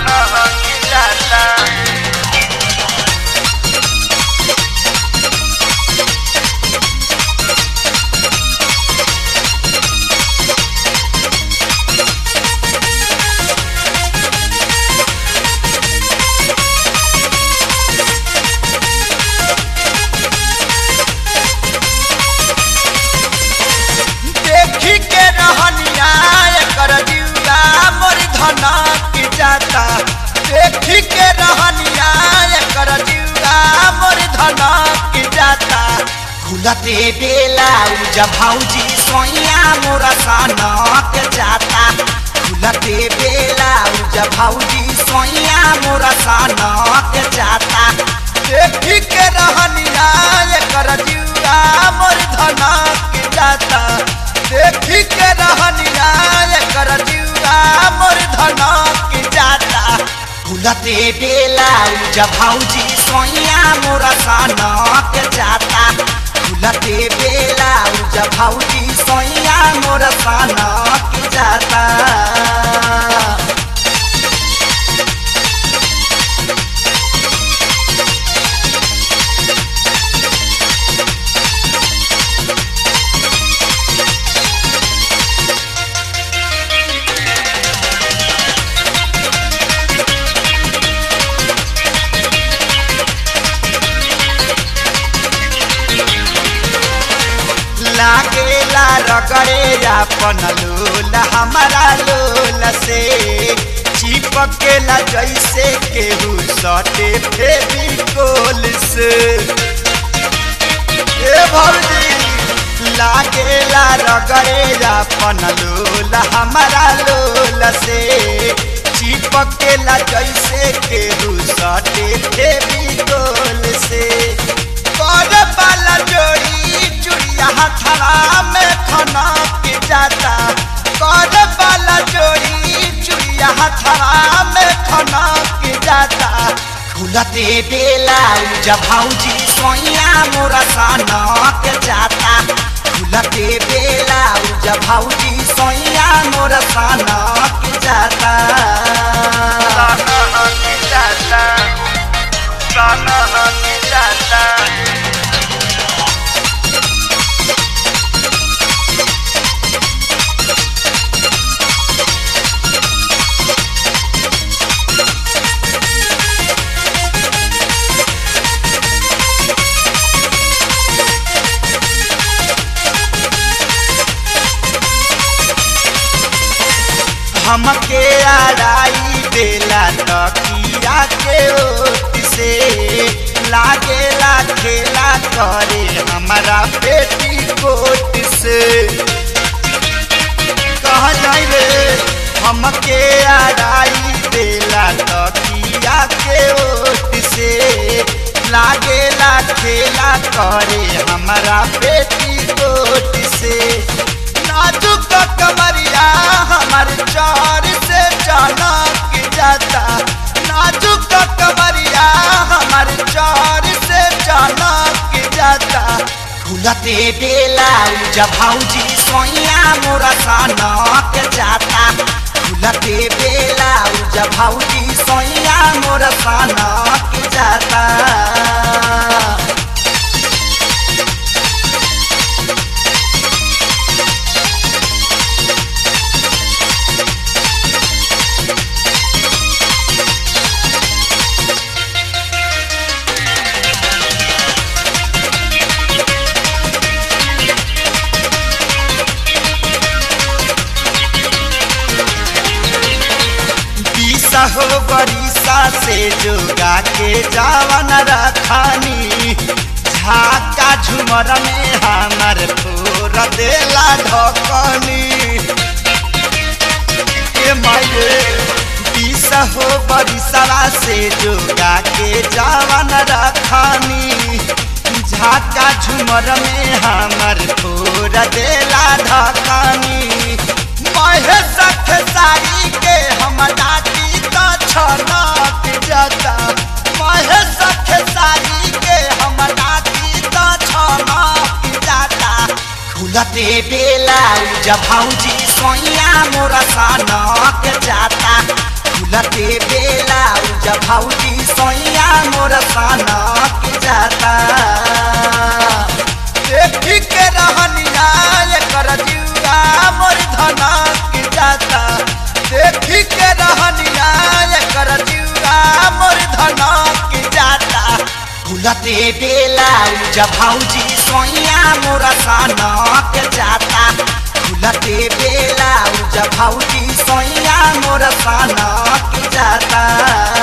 सनक जाता देखी के रहनिया एकर जीवा मोर धनक जाता देखी के रहनिया एकर जीवा मोर धनक जाता खुलते बेला उजा भौजी सोइया मोर सनक जाता खुलते बेला उजा भौजी सोइया मोर सनक जाता देखी के रहनिया एकर जीवा मोर धनक जाता देखी के रहनिया एकर जीवा मोर धनक जाता फुलते बेला उजा भौजी सोइया मोर सनक जाता फुलते बेला उजा भौजी सोइया मोर सनक जाता लागेला रगड़े अपन लोल हमारा लोल से चिपकेला जैसे केहू सटे फेविकोल से ए भौजी लागेला रगड़े अपन लोल हमारा लोल से चिपकेला जैसे केहू सटे फेविकोल से कर वाला जोड़ी चुड़िया हथरा में खना के जाता कर वाला जोड़ी चुड़िया हथरा में खना के जाता खुलते बेला जब भौजी सोइया मोरा सना के जाता खुलते बेला जब भौजी सोइया मोरा सना के जाता सना के जाता सना के जाता हमके आड़ाई देला तकिया के ओट से लागेला खेला करे हमारा बेटी कोट से कह जाई रे हमके आड़ाई देला तकिया के ओट से लागेला खेला करे हमारा बेटी कोट से नाजुक कमरिया हमार चार से चनक जाता नाजुक कमरिया हमार चार से चनक जाता खुलते बेला जब भौजी सोइया मोरा सनक जाता खुलते बेला जब भौजी सोइया मोरा सनक जाता बीसा हो बरिसा से जोगा के जावन रखानी झाका झुमर में हमर फोर देला ढकनी के माये बीसा हो बरिसवा से जोगा के जावन रखानी झाका झुमर में हमर फोर देला ढकनी महेश खेसारी के हम डाटी तो छनक जाता महेश खेसारी के हम डाटी तो छनक जाता खुलते बेला जब भौजी सोइया मोरा सनक जाता खुलते बेला जाता देखी के रहनिया एकर जुआ मोर धनक जाता देखी के रहनिया एकर जुआ मोर धनक जाता खुलते बेला जब भौजी सोइया मोर सनक जाता खुलते बेला जब भौजी सोइया मोर सनक जाता